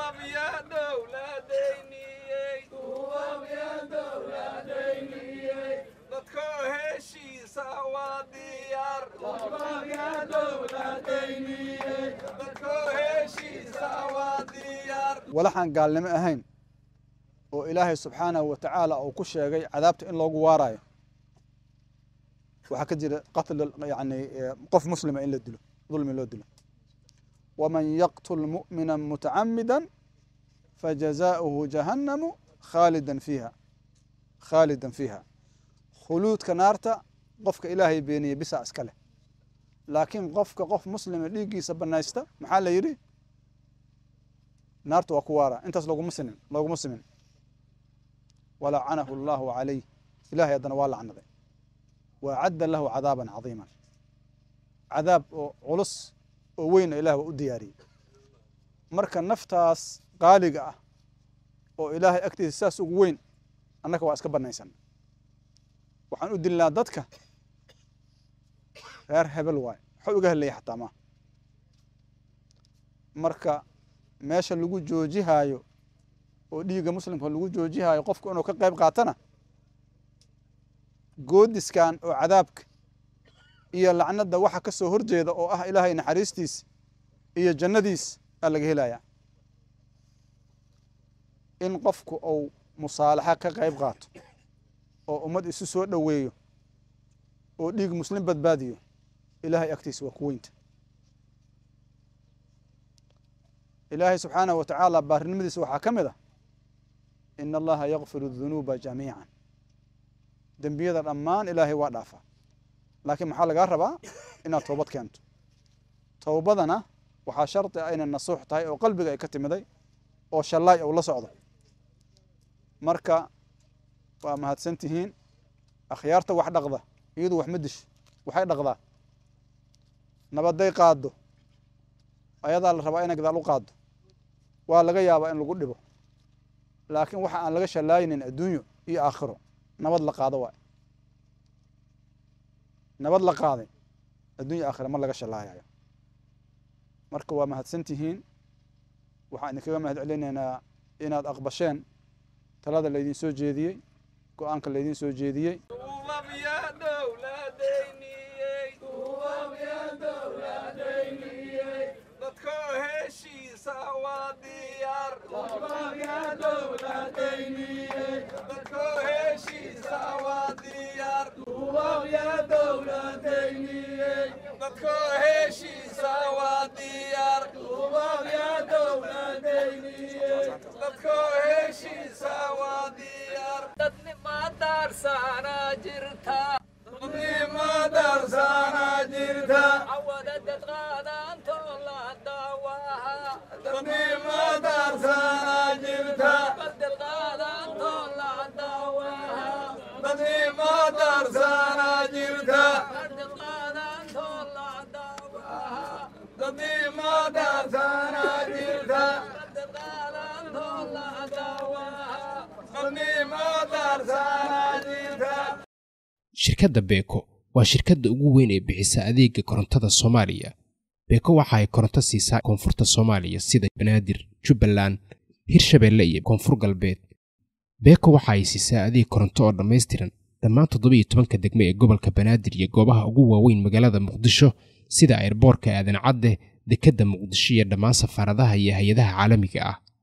walaxaan gaalnimo ahayn oo ilaahay subxaanahu wa tacaala uu ku sheegay cadaabta in loogu waarayo waxaa ka jira qatl yani qof muslima in la dilo dulmi loo dilo waman yaqtul mu'mina mutacamida fajazaؤuhu jahannamu khaalidan fiiha khaalidan fiiha khuluudka naarta qofka ilaahay beeniye bisa iska leh laakiin qofka qof muslima dhiiggiisa banaysta maxaa la yidhi naarta waa ku waara intaas loguma sinin looguma simin walacanahu allahu calayh ilahay haddana waa lacnaday wa acadda lahu cadaaban cadiiman cadaab oo culus oo weyna ilah waa u diyaariyey marka naftaas qaaliga ah oo ilaahay agtiisa saas ugu weyn annaka waa iska banaysan waxaan u dilnaa dadka reer hebel waay waxuu iga helaya xataa ma marka meesha lagu joojihaayo oo dhiigga muslimka lagu joojihaayo qofku inuu ka qayb qaatana goodiskan oo cadaabka iyo lacnadda waxa ka soo horjeeda oo ah ilaahay naxariistiis iyo jannadiis aa laga helaya in qofku uu musaalaxa ka qayb qaato oo ummad isu soo dhoweeyo oo dhiig muslim badbaadiyo ilaahay agtiisa waa ku weynta ilaahay subxaanahu wa tacaala baarinimadiisa waxaa ka mid ah in allaha yakfiru dunuuba jamiican dembiyada dhammaan ilaahay waa dhaafaa laakiin maxaa lagaa rabaa inaad toobad keento towbadana waxaa shardi ah inay nasuux tahay oo qalbiga ay ka timiday oo shallaay ou la socdo marka waa mahadsan tihiin akhyaarta wax dhaqda iyadu wax ma dish waxay dhaqdaa nabaday qaaddo ayadaa la rabaa inay gadaal u qaaddo waa laga yaabaa in lagu dhibo laakiin waxa aan laga shallaaynin adduunyo iyo aakhiro nabad la qaado waay nabad la qaaday addunya aakhira ma laga shallaayayo marka waa mahadsan tihiin waxaan idinkaga mahad celinaynaa inaad aqbasheen talada laydin soo jeediyey go-aanka laydin soo jeediyey shirkadda beeko waa shirkadda ugu weyn ee bixisa adeega korontada soomaaliya beeko waxa ay koronto siisaa koonfurta soomaaliya sida banaadir jubbaland hirshabeelle iyo koonfur galbeed beeko waxa ay siisaa adeeg koronto oo dhammaystiran dhammaan toddobiiyo tobanka degme ee gobolka banaadir iyo goobaha ugu waaweyn magaalada muqdisho sida airboorka aadan cadde dekedda muqdisho iyo dhammaan safaaradaha iyo hay-adaha caalamiga ah